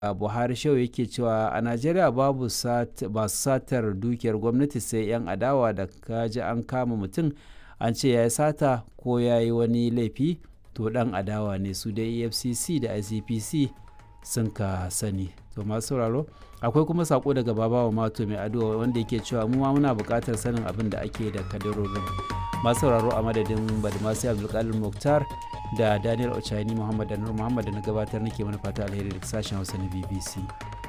a buhari shehu yake cewa a najeriya babu masu satar dukiyar gwamnati sai 'yan adawa da kaji an kama mutum an ce ya yi sata ko ya yi wani laifi to dan adawa ne su da efcc da icpc sun ka sani to masu sauraro akwai kuma sako daga babawa mato mai ado wanda yake cewa mu ma muna buƙatar sanin abin da ake da kadarorin masu sauraro a madadin badmasi abdulkadir muktar da daniel ochani muhammad da nur muhammad da na gabatar nake mana fata alheri da sashen hausa na bbc